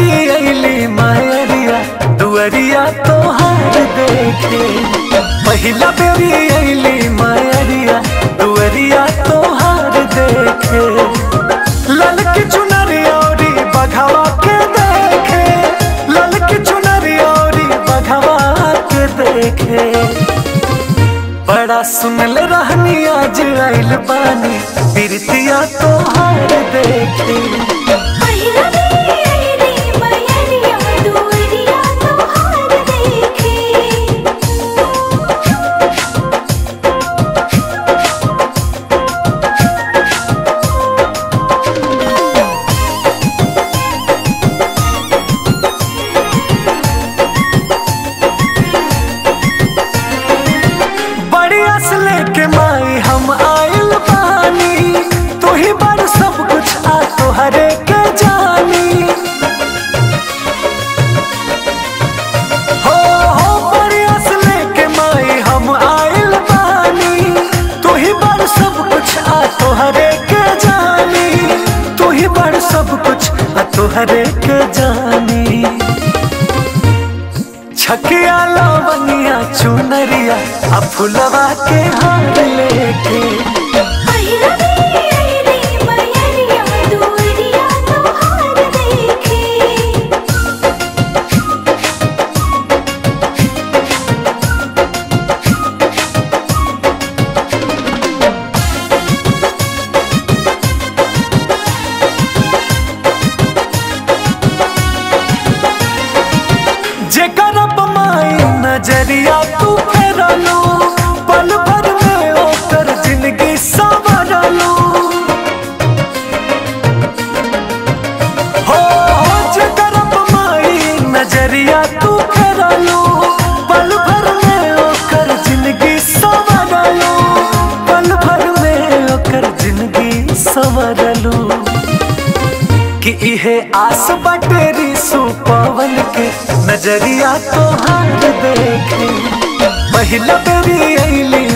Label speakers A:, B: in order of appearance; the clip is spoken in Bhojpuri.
A: बेरी अली मायरिया दुअरिया तोहार देखे पहिला बेरी अली मायरिया दुअरिया तोहार देखे ललकी चुनरिया औरी बघवा के देखे ललकी चुनरिया औरी बघवा के देखे बड़ा सुनल रहनी आज आइल बानी बिरतिया तोहार देखे
B: पहिला बेरी अइली मयरिया दुअरिया तोहार देखे
A: बड़ी आस लेके माई हम आइल बानी तू ही बड़ सब कुछ आ तोहरे के जानी हो हो बड़ी आस लेके माई हम आइल बानी तू ही बड़ सब कुछ आ तोहरे के जानी तू ही बड़ सब कुछ आ तोहरे के जानी छकिया लवनिया चुनरिया आ फुलवा के हार लेके
B: पहिला बेरी अइली मयरिया दुअरिया तोहार देखे
A: जेकर माई नजरिया तू फेरलू पल भर में ओकर जिंदगी संवरलू हो हो जेकर माई नजरिया तू फेरलू पल भर में ओकर जिंदगी संवरलू पल भर में ओकर जिंदगी संवरलू कि इहे आस बटेरी सुपवन के नजरिया तोहार देखे पहिला बेरी अली